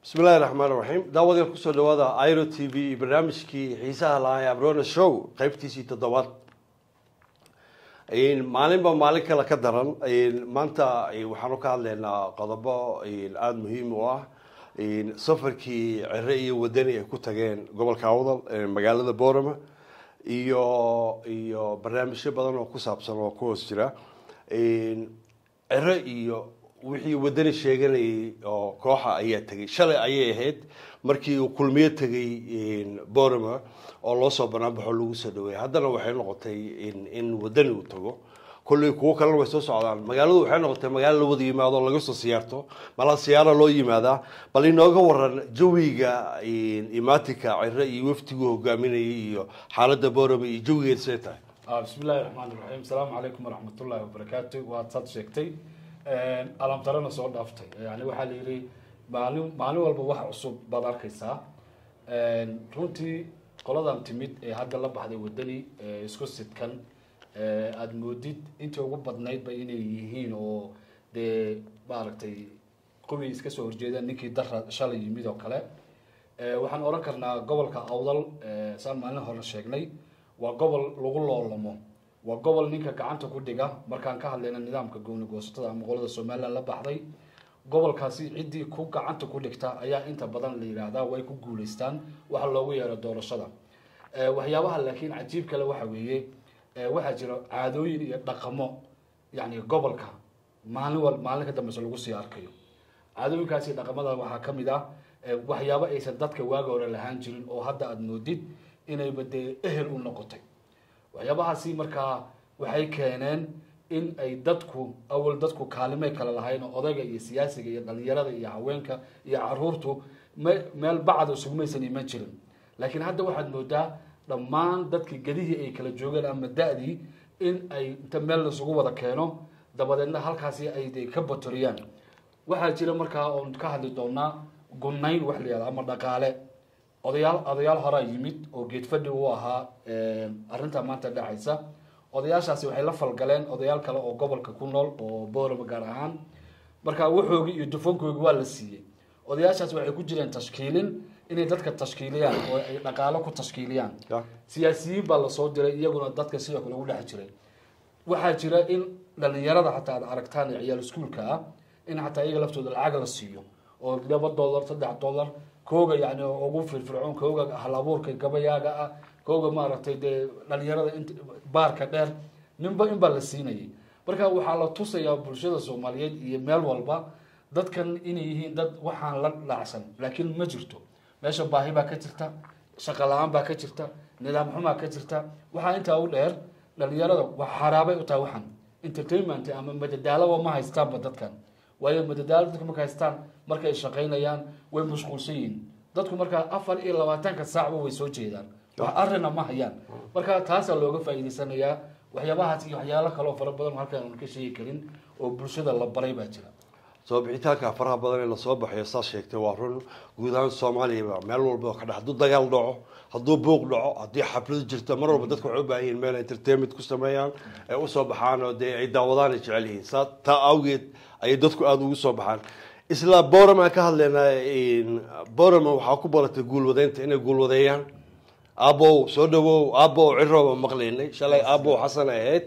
bismi illahi raxmaan raxiim daawadayaal kusoo dhawaada iro t v iyo barnaamijkii xiisaha lahaa ee abrona show qeybtiisii toddobaad maalinba maalin kale ka daran maanta waxaanu ka hadlaynaa qodobo aada muhiim u ah safarkii cere iyo wadani ay ku tageen gobolka awdal magaalada borama iyo iyo barnaamijyo badan oo ku saabsan oo ku hoos jira cere iyo wixii wadani sheeganayay oo kooxa ayaa tegay shalay ayay ahayd markii uu kulmiyo tegay borama oo loo soo banaanbaxo lagu soo dhaweeyay haddana waxay noqotay in wadani uu tago kolley kuwo kalena way soo socdaan magaaladu waxay noqotay magaalo la wada yimaado laga soo siyaarto mala siyaara loo yimaadaa bal inooga waran jawiga imaatinka cire iyo waftiguu hogaaminayay iyo xaaladda borama iyo jawigeed see tahay bismi illahi raxmaan iraxiim asalaamu calaykum waraxmatullahi wabarakaatu waad sad sheegtay alamtarana soo dhaaftay yani waxaa la yidhi maalin maalin walba wax cusub baad arkaysaa runtii qoladan timid ee hadda la baxday wadani isku sidkan aada moodid intii ugu badnaydba inay yihiin oo dee maaragtay qubi iska soo horjeedaan ninkii dara shalay yimid oo kale waxaan odhan karnaa gobolka awdal saan maalin hore sheegnay waa gobol lagu loolamo waa gobol ninka gacanta ku dhiga markaan ka hadlayna nidaamka gooni goosatada ama qolada somalilan la baxday gobolkaasi ciddii ku gacanta ku dhigta ayaa inta badan la yidhaahdaa way ku guuleystaan waxa loogu yeero doorashada waxyaabaha laakiin cajiib kale waxa weeye waxaa jira caadooyin iyo dhaqamo yani gobolka maalin wal maalin ka dambeysa lagu sii arkayo caadooyinkaasi dhaqamada waxaa ka mid ah waxyaabo aysan dadka waaga hore lahaan jirin oo hadda aada moodid inayba dee ehel u noqotay waxyaabahaasi markaa waxay keeneen in ay dadku awal dadku kaalimay kale lahayn oo odayga iyo siyaasiga iyo dhalinyarada iyo haweenka iyo caruurtu me meel bacda isugumaysan iman jirin laakiin hadda waxaad moodaa dhammaan dadkii gedihii ay kala joogeen ama da-dii in ay inta meel laisugu wada keeno dabadeedna halkaasi ay de ka batoriyaan waxaa jira markaa oon ka hadli doonaa gunayn wax la yihahda ama dhaqaale odayaal odayaal horaa yimid oo geedfadhi u ahaa arrintaa maanta dhacaysa odayaashaasi waxay la falgaleen odayaal kale oo gobolka ku nool oo boorama gaar ahaan marka waxoogii iyo dufankoogii waa la siiyey odayaashaasi waxay ku jireen tashkiilin inay dadka tashkiiliyaan oo ay dhaqaalo ku tashkiiliyaan siyaasiyiin baa lasoo diray iyaguna dadka sidoo kale ugu dhex jiray waxaa jira in dhalinyarada xataa aad aragtaan ee ciyaal iskuolka ah in xataa iyaga laftooda lacag la siiyo oo laba dollar saddex dollar kooga yani ugu firfircoon kooga hal abuurka gabayaaga ah kooga maaragtay dee dhalinyarada int baarka dheer ninba inbaa la siinayay marka waxaa la tusayaa bulshada soomaaliyeed iyo meel walba dadkan inay yihiin dad waxaan la dhacsan laakiin ma jirto meesha baahi baa ka jirta shaqo la-aan baa ka jirta nidaam xumaa ka jirta waxaa intaa u dheer dhalinyarada wax xaraabay u tahay waxaan entertainment ama madadaalaba ma haystaanba dadkan waayo madadaalo dadka marka haystaan marka ay shaqaynayaan way mashquulsan yihiin dadku markaa afar iyo labaatanka saacba way soo jeedaan wax arina ma hayaan marka taasaa looga faa'iidaysanayaa waxyaabahaas iyo waxyaalo kaleo fara badan halkaan aan ka sheegi karin oo bulshada la baray baa jira soo bixitaanka faraha badan ee lasoo baxayo saas sheegtay waa run guud ahaan soomaaliyaba meel walba oo ka dhex hadduu dagaal dhaco hadduu buuq dhaco haddii xafladu jirto mar walba dadka waxay u baahan yihin meel entertainment ku sameeyaan ee usoo baxaan oo dee ay daawadaan ay jecel yihiin saa taa awgeed ayay dadku aada ugu soo baxaan isla boram aan ka hadlaynaa boram waxaa ku baratay guulwadeynta inay guulwadeeyaan aabow soo dhawow aabow cirooba maqlaynay shalay aabow xasan ay ahayd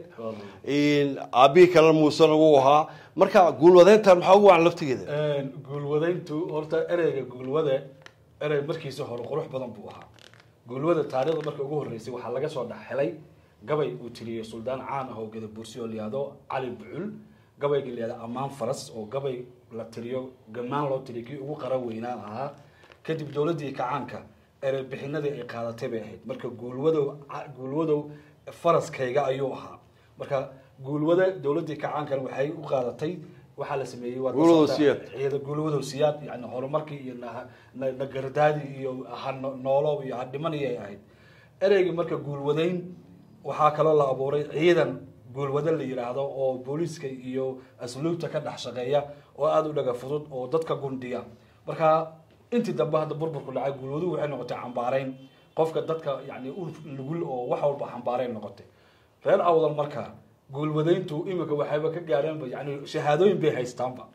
aabihii kale muusena wuu ahaa marka guulwadeyntan maxaa ugu wacan laftigeeda guulwadeyntu horta ereyga guulwade erey markiisa hore qurux badan buu ahaa guulwada taariikhda marka ugu horreysay waxaa laga soo dhex helay gabay uu tiriyey suldaan caan ah oo gadabursi oo layihahdo cali bucul gabayga layihahdo ammaan faras oo gabay la tiriyo gamaan loo tiriyo kii ugu qaran weynaa ahaa kadib dowladdii kacaanka erey bixinadii ay qaadatay bay ahayd marka guulwadow guulwadow faraskayga ayuu ahaa marka guulwada dowladdii kacaankan waxay u qaadatay waxaa la sameeyey waa Guulwado siyaad. ciida guulwadow siyaad yani horumarkii iyo na- na- nagardaadii iyo hanoolow iyo hadhimaniyay ahayd ereygii marka guulwadayn waxaa kaloo la abuuray ciidan guulwado la yidhaahdo oo booliiska iyo asluubta ka dhex shaqeeya oo aada u dhaga fudud oo dadka gundiya marka intii dambe hadda burburku dhacay guulwaduhu waxay noqotay xambaareyn qofka dadka yani u lugul oo wax walba xambaareyn noqotay reer awdal marka guulwadayntu iminka waxayba ka gaareenba yani shahaadooyin bay haystaanba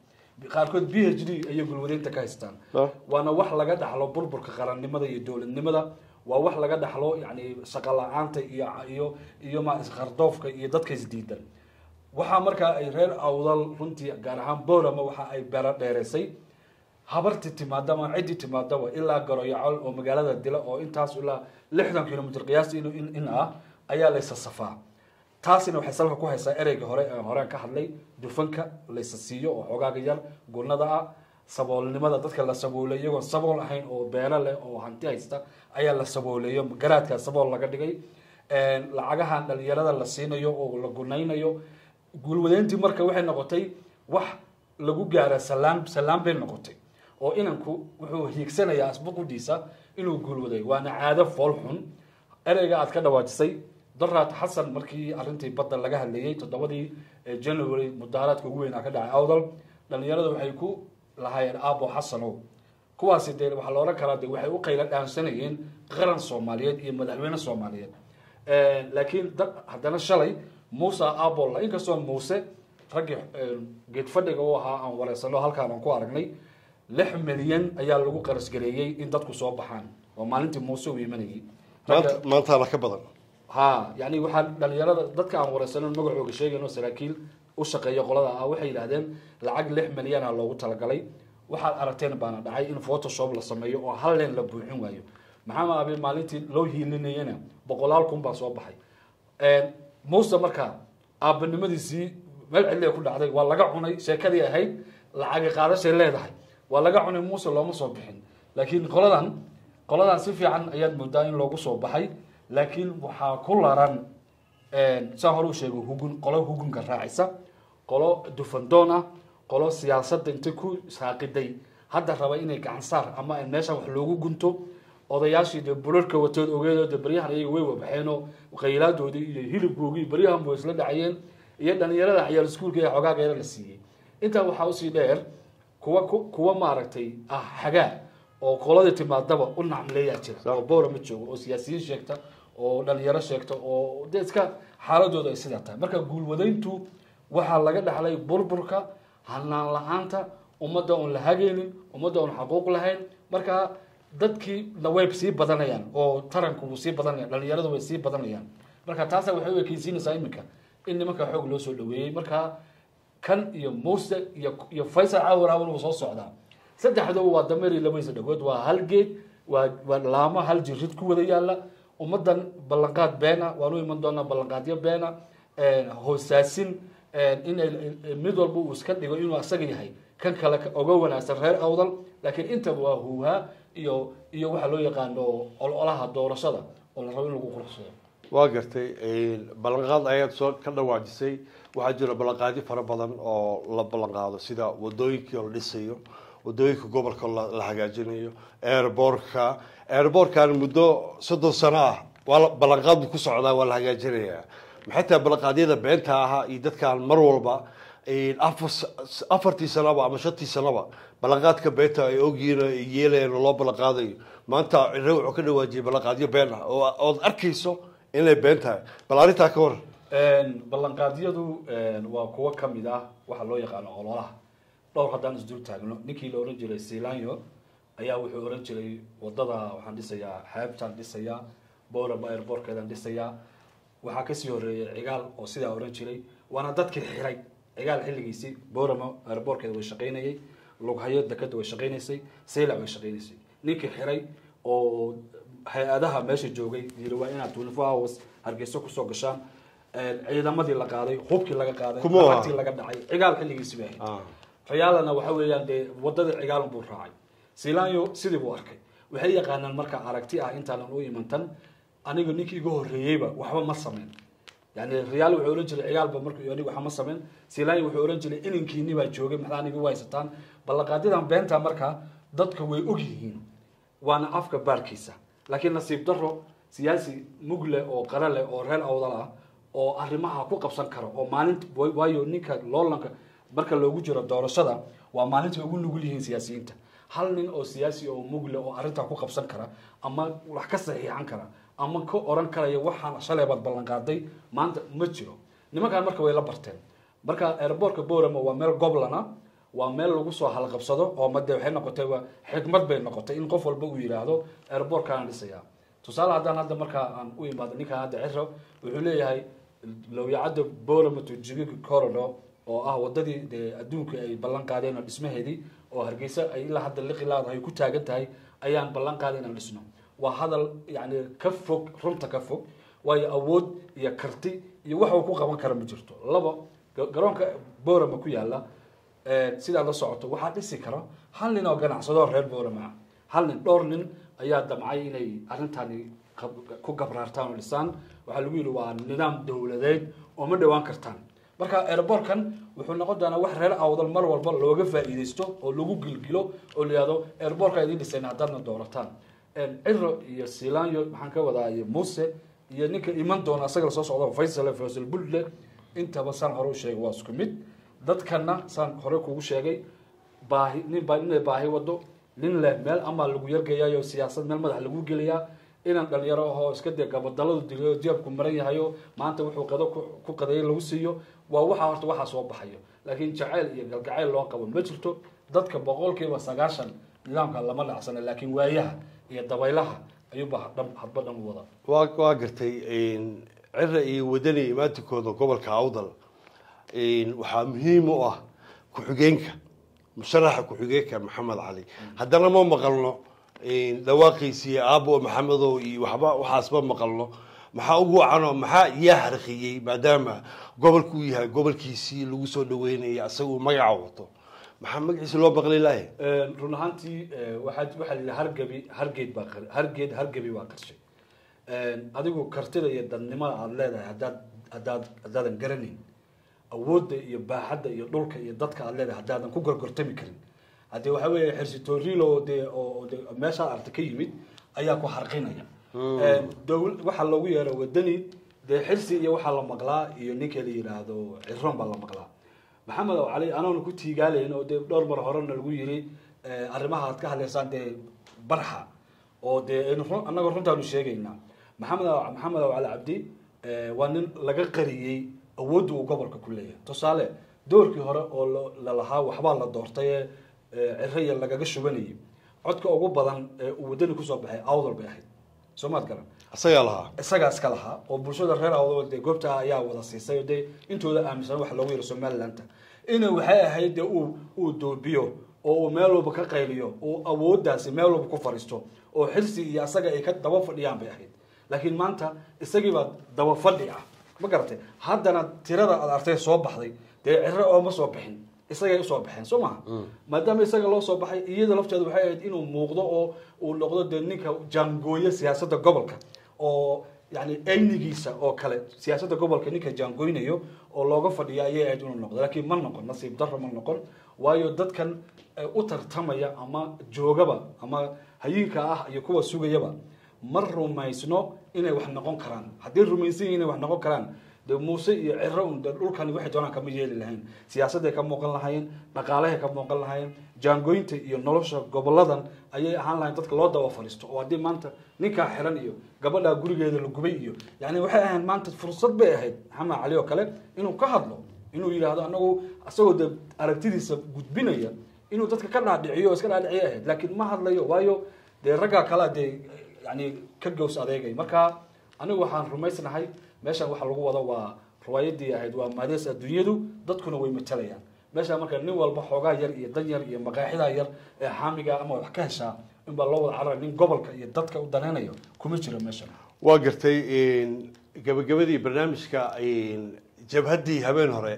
qaarkood b h d ayay gulwadeynta ka haystaan Ah. waana wax laga dhaxlo burburka qarannimada iyo dowladnimada waa wax laga dhaxlo yani shaqo la-aanta iyo iyo iyo ma isqardoofka iyo dadka isdiidan waxaa markaa ay reer awdal runtii gaar ahaan borama waxa ay beero dheereysay habartii timaadama ciddii timaadaba ilaa garoyacol oo magaalada dila oo intaas ilaa lixdan kilomitr qiyaastii in, in, in ah ayaa laysa safaa taasina waxay salka ku haysaa ereyga hore ee horeen ka hadlay dufanka laysa siiyo oo xogaaga yar gunada ah saboolnimada dadka la sabooleey iyagoon sabool ahayn oo beelo leh oo hanti haysta ayaa la sabooleeyo garaadkaa sabool laga dhigay lacagahan dhalinyarada la siinayo oo la gunaynayo guulwadeyntii marka waxay noqotay wax lagu gaara salaam salaam bay noqotay oo inanku wuxuu hiigsanayaa asbuqudiisa inuu guulwaday waana caado fool xun ereyga aad ka dhawaajisay daraat xasan markii arrintii badda laga hadleeyey toddobadii eh, january mudaaraadka ugu weynaa ka dhacay awdal dhalinyarada waxay ku lahaayeen aabo xasanow kuwaasi dee waxaa la odhan karaa de waxay u qayla dhaansanayeen qaran soomaaliyeed iyo madaxweyne soomaaliyeed laakiin da- haddana shalay muuse abolla inkastoo muuse raggii eh, geed fadhiga u ahaa aan wareysano halkaan aan ku aragnay lix milyan ayaa lagu qarasgareeyey in dadku soo baxaan waa maalintii muuse uu imanayay maanta maantaana ka badan ha yani waxaa dhalinyarada dadka aan wareysano magacooga sheegayno saraakiil u shaqeeya qolada ah waxay yidhahdeen lacag lix milyana loogu talagalay waxaad aragteen baana dhacay in photoshop la sameeyo oo hal leen la buuxin waayo maxamed abi maalintii loo hiilinayana boqolaal kun baa soo baxay muuse markaa aabanimadiisii meel cidli ay ku dhacday waa laga cunay sheekadii ahayd lacagi qaadashay leedahay waa laga cunay muuse looma soo bixin laakiin qoladan qoladan si fiican ayaad moodaa in loogu soo baxay laakiin waxaa ku laran saa hore u sheegay hugun qolo hugunka raacisa qolo dufandoon ah qolo siyaasadda intay ku saaqiday hadda raba inay gacan saar ama meesha wax loogu gunto odayaashii dee burarka watood ogeedoo dee baryahan iyaga way wabaxeenoo qaylaadoodii iyo hilibkoogii baryahan buu isla dhacayeen iyo dhalinyarada ciyaal iskuulka ee xogaageeda la siiyey intaa waxaa usii dheer kuwa ku- kuwa maaragtay ah xagaa oo qoladii timaadaba u nacmleeyaa jira oo bowra ma joogo oo siyaasiyiin sheegta oo dhalinyaro sheegta oo de iska xaaladooda ay sidaa tahay marka guulwadayntu waxaa laga dhaxlay burburka hanaan la-aanta ummadda oon la hagaynin ummadda oon xaquuq lahayn marka dadkii na way sii badanayaan oo taranku wuu sii badanaya dhalinyaradu way sii badanayaan marka taasa waxay u ekeysiinaysaa iminka in nimanka xoog loo soo dhaweeyey marka kan iyo muuse iyo iyo faysal caawaraawin wuu soo socdaa saddexdaba waa dameer iyo labadiisa dhagood waa hal geed waa waa laamo hal jirid ku wada yaala ummadan ballanqaad beena waan u iman doonaa ballanqaadyo beena hoosaasin in ay- mid walba uu iska dhigo inuu asaga yahay kan kale ka- oga wanaagsan reer awdal laakiin intaba waa huuhaa iyo iyo waxaa loo yaqaano ololaha doorashada oo la rabo in lagu quruxsado waa gartay ballanqaad ayaad soo ka dhawaajisay waxaa jira ballanqaadyo fara badan oo la ballanqaado sida wadooyinkii oo la dhisayo wadooyinka gobolka la la hagaajinayo airbortka airbortkan muddo soddon sano ah waa la- ballanqaad buu ku socdaa waa la hagaajinayaa maxay tahay ballanqaadyada beenta ahaa iyo dadkaan mar walba afar afartii sanaba ama shantii sanaba ballanqaadka beenta ay ogyihiin oo ay yeelayaan oo loo ballanqaadayo maanta cire wuxuu ka dhawaajiyay ballanqaadyo been ah oo ood arkayso inay been tahay bal arrintaa ka war ballanqaadyadu waa kuwo kamid ah waxa loo yaqaano ololaha dhowr haddaan isdul taagno ninkii la ohan jiray silanyo ayaa wuxuu ohan jiray wadada waxaan dhisayaa xeebtaan dhisayaa boraba airbortkeedaan dhisayaa waxaa kasii horeeyay cigaal oo sidaa ohan jiray waana dadkii xiray cigaal xilligiisii borama airbortkeeda way shaqaynayay lughayo dekada way shaqaynaysay saylac way shaqaynaysay ninkii xiray oo hay-adaha meesha joogay yiri waa inaad twenty four hours hargeyso kusoo gashaan ciidamadii la qaaday hubkii laga qaaday Kuma aha. lacagtii laga dhacay cigaal xilligiisii bay ahayd rayaalana waxa weeyaan dee wadadii cigaalun buu raacay silanyo sidii buu arkay waxay yaqaanaan marka aragti ah intaanan u imantan aniga ninkii iga horreeyeyba waxba ma sameyn yani rayaal wuxuu ohan jiray cigaalba marka aniga waxba ma sameyn silanyo wuxuu ohan jiray inankiini baa joogay maxaa aniga u haysataan ballanqaadyadan beenta marka dadka way og yihiin waana afka baarkiisa laakiin nasiib daro siyaasi mugle oo qara leh oo reer awdal ah oo arrimaha ku qabsan kara oo maalinta waayo ninka loolanka marka loogu jiro doorashada waa maalinta ugu nugul yihiin siyaasiyiinta hal nin oo siyaasi oo mugle oo arrintaa ku qabsan kara ama wax ka saxiixan kara ama ka oran karaya waxaan shalay baad ballanqaaday maanta ma jiro nimankan marka way la barteen marka airbortka borama waa meel goblana waa meel lagu soo halqabsado oo made waxay noqotay waa xikmad bay noqotay in qof walba uu yidhaahdo airbortkaan dhisaya tusaale haddaan hadda markaa aan u imaado ninkaan hadda ciro wuxuu leeyahay lowyacadda boramato jigiga corridor oo ah wadadii dee adduunka ay ballan qaadeen oo dhismaheedii oo hargeysa ay ilaa hadda liqi laadahay ku taagan tahay ayaan ballan qaaday inaan dhisno waa hadal yani ka fog runta ka fog waayo awood iyo karti iyo wax uu ku qaban kara ma jirto laba garoonka borama ku yaala sidaa la socoto waxaa dhisi kara hal nin oo ganacsado reer borama ah hal nin dhowr nin ayaa damcay inay arrintani ku gabraartaan oo dhisaan waxaa lagu yidhi waa nidaam dowladeed oo ma dhawaan kartaan marka airbortkan wuxuu noqon doonaa wax reer awdal mar walba looga faa'iidaysto oo lagu gilgilo oo la yihahdo airbortka idiin dhisayna haddaadna doorataan ciro iyo silanyo maxaan ka wadaa iyo muse iyo ninka iman doona asaga lasoo socdo faysal faysal bulle intaba saan hore u sheegay waa isku mid dadkana saan hore kugu sheegay baahi nin baa inay baahi wado nin leh meel ama lagu yargeeyayo siyaasad meel madax lagu gelayaa inaan dhalinyaro ahoo iska dee gabadaladu digayo jeebku maran yahayo maanta wuxuu qado ku qadeeyay lagu siiyo waa waxaa horta waxaa soo baxayo laakiin jacayl iyo galgacayl loo qabo ma jirto dadka boqolkiiba sagaashan nidaamka lama dhacsana laakiin waayaha iyo dabaylaha ayuuba dhan hadba dhan u wada waa waa gartay cira iyo wadani imaatinkooda gobolka awdal waxaa muhiim u ah ku-xigeenka musharaxa ku-xigeenka maxamed cali haddana ma maqalno dhawaaqiisii aabo maxamedow iyo waxba waxaasma maqalno maxaa ugu wacanoo maxaa yaa harqiyey maadaama gobolku uu yahay gobolkiisii lagu soo dhaweynaya isaguu magaca wato maxaa magaciisa loo maqli lahay run ahaantii waxaa waxaa la yidhi hargebi hargeed baa hargeed hargebi waa qarshay adigu kartida iyo dadnimada aada leedahay haddaad haddaad haddaadan garanayn awoodda iyo baaxadda iyo dhulka iyo dadka aada leedahay haddaadan ku gorgortami karin haddii waxaa weeye xersitorilo dee oo de meeshaad arta ka yimid ayaa ku harqinaya dowl waxaa loogu yeero wadani dee xirsi iyo waxaa la maqlaa iyo ninka la yidhaahdo ciroon baa la maqlaa maxamed oo cali anoona ku tiigaalayn oo dee dhowr mar horena lagu yiri arrimaha aad ka hadlaysaan dee barxa oo dee annagoo runtaanu sheegaynaa maxamed maxamed oo cali cabdi waa nin laga qariyey awoodda uu gobolka ku leeyahay tusaale doorkii hore oo lalahaa waxbaa la doortay ciraya lagaga shubanayay codka ugu badan ee uu wadani kusoo baxay awdal bay ahayd soo maad garan isagaa lahaa isagaa iska lahaa oo bulshada reer awdal dee goobta ayaa wada siisay oo dee intooda aaminsan waxa loogu yaro somalilanta ina waxay ahayd dee uu uu doobiyo oo uu meel walba ka qayliyo uu awooddaasi meel walba ku fadhiisto oo xirsi iyo asaga ay ka daba fadhiyaan bay ahayd laakiin maanta isagiibaa daba fadhi ah ma garatay haddana tirada aad artay soo baxday dee ciro ooma soo bixin isagay usoo baxeen soo maha maadaama isaga loo soo baxay iyada lafteeda waxay ahayd inuu muuqdo oo uu noqdo dee ninka jaangooye siyaasadda gobolka oo yani aynigiisa oo kale siyaasadda gobolka ninka jaangoynayo oo looga fadhiya ayay ahayd inuu noqdo laakiin ma noqon nasiib darro ma noqon waayo dadkan u tartamaya ama joogaba ama hayinka ah iyo kuwa sugayaba ma rumaysno inay wax noqon karaan haddii rumaysan yihin inay wax noqon karaan de muuse iyo ciro un de dhulkani waxay doonaan kama yeeli lahayn siyaasadday ka muuqan lahaayeen dhaqaalahay ka muuqan lahaayeen jaangoynta iyo nolosha goboladan ayay ahaan lahayn dadka loo daba fadhiisto oo haddii maanta ninkaa xiran iyo gabadhaa gurigeeda la gubay iyo yani waxay ahayd maanta fursad bay ahayd maxamed cali oo kale inuu ka hadlo inuu yidhaahdo anagu isagoo de aragtidiisa gudbinaya inuu dadka ka dhaadhiciyo o iska dhaadhiciyo ahayd laakiin ma hadlayo waayo dee raggaa kalea dee yani ka gows adeegay marka anigu waxaan rumaysnahay meeshan waxa lagu wado waa riwaayadii ahayd waa maadees adduunyadu dadkuna way matalayaan meesha marka nin walba xoogaa yar iyo dan yar iyo maqaaxidaa yar ee xaamiga ama wax ka heshaa inbaa loo wada carara nin gobolka iyo dadka u danaynayo kuma jiro meeshan waa gartay gabagabadii barnaamijka jabhaddii habeen hore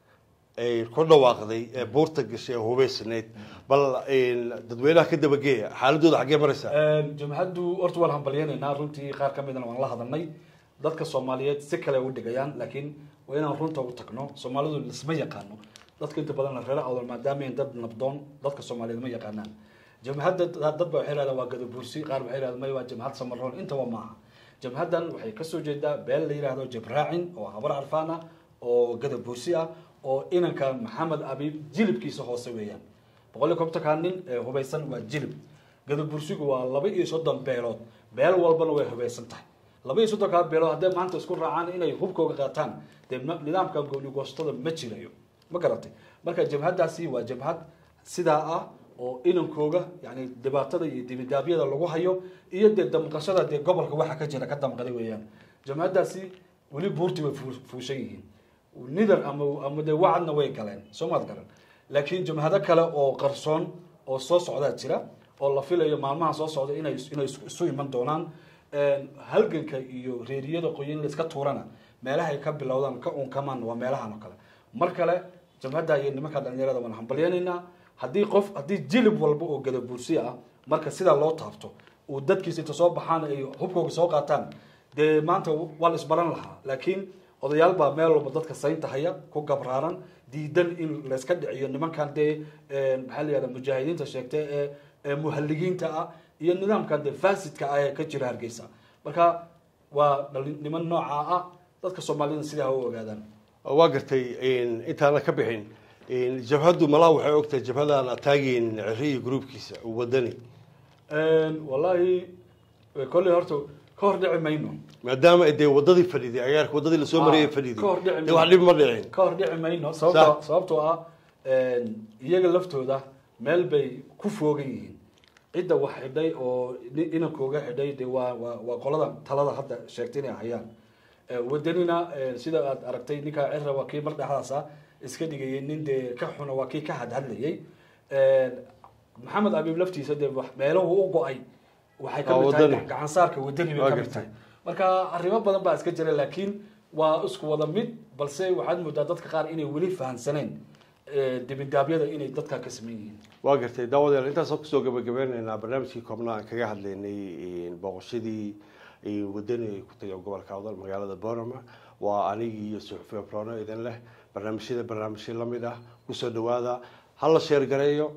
ay ku dhawaaqday ee buurta gashay ee hubeysnayd bal dadweynaha ka dabageeya xaaladooda xaggee maraysaa jamhaddu horta waan hambalyenaynaa runtii qaar ka midna waan la hadalnay dadka soomaaliyeed si kale u dhigayaan laakiin waa inaan runta u tagno soomaalidu lisma yaqaano dadka inta badan reer awdal maadaama dad nabdoon dadka soomaaliyeed ma yaqaanaan jamhadda dad ba waxay leedahay waa gadabursi qaar waxay leedahay may waa jamhad samaroon intaba maaha jamhaddan waxay kasoo jeedaa beel la yidhaahdo jabraacin oo habar carfaan ah oo gadabursi ah oo inanka maxamed abiib jilibkiisa hoose weeyaan boqol iyo kontonka nin ee hubaysan waa jilib gadabursigu waa laba iyo soddon beelood beel walbana way hubaysan tahay laba iyo soddonkaa beelood hadday maanta isku raacaan inay hubkooga qaataan dee nidaamka goonigoostada ma jirayo ma garatay marka jabhadaasi waa jabhad sidaa ah oo inankooga yani dhibaatada iyo dibidaabyada lagu hayo iyo dee damqashada dee gobolka waxa ka jira ka damqaday weeyaan jabhadaasi weli buurti way fuu- fuushan yihiin nidar ama ama dee wacadna way galeen soo maad garan laakiin jabhado kale oo qarsoon oo soo socdaa jira oo la filayo maalmaha soo socda inay inay isu- isu iman doonaan halganka iyo reeriyada qoyin la iska tuurana meelahay ka bilowdaan ka unkamaan waa meelahan oo kale mar kale jabhadda iyo nimanka dhalinyarada waan hambalyanaynaa haddii qof haddii jilib walba oo gadabuursi ah marka sidaa loo taabto uu dadkiisa inta soo baxaan ay hubkooga soo qaataan dee maanta waa la isbaran lahaa laakiin odayaal baa meel walba dadka saynta haya ku gabraaran diidan in layska dhiciyo nimankan dee maxaa la yihahda mujaahidiinta sheegtay ee ee muhaligiinta ah iyo nidaamkan dee fasidka ah ee ka jira hargeysa marka waa dhali- niman noocaa ah dadka soomaalida sidaa ha u ogaadaan waa gartay intaana ka bixin jabhaddu malaha waxay ogtahay jabhadaan ataagin ciriyo groupkiisa wadani wallahi kolley horta ka hor dhici mayno maadaama dee wadadii fadhiday agaarka wadadii lasoo marayay fadhiday ka hor dhici dee wax dhib ma dhicin ka hor dhici mayno sababto sababtoo ah iyaga laftooda meel bay ku foogan yihiin cidda wax xidhay oo ni- inankooga xidhay de waa waa waa qolada talada hadda sheegtay inay hayaan Eh, wadanina eh, sida aad aragtay ninkaa cira waa kii mar dhexdaasa iska dhigayay nin dee ka xuna waa kii ka hadhadlayay Eh, maxamed abiib laftiisa dee wax- meelahu u go-ay waxay ka Waa mid tahay wadani. gacansaarka wadani bay Waa ka mid gartay. tahay marka arrimo badan baa iska jira laakiin waa isku wada mid balse waxaad moodaa dadka qaar inay weli fahansaneen eh, dibindaabyada inay dadka ka sameyn yihiin waa gartay daawadeer intaasoo kusoo gabagabeynaynaa barnaamijkii koobnaa aan kaga hadlaynay booqashadii wadani ay ku tagay gobolka awdal magaalada boorama waa anigii iyo suxufiya prono idin leh barnaamijyada barnaamijyo lamid ah kusoo dhawaada hala sheer gareeyo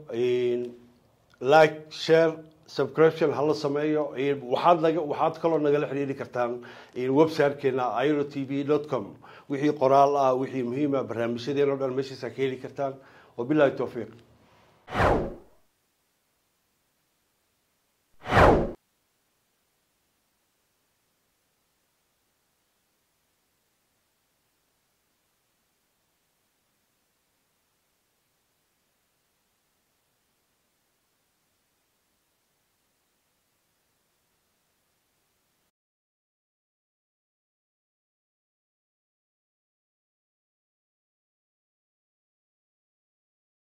like share subscription hala sameeyo waxaad naga waxaad kaloo nagala xiriiri kartaan websitekeena iro t v dot com wixii qoraal ah wixii muhiim ah barnaamijyadeena o dhan meeshaas ka heli kartaan wabilahi towfiiq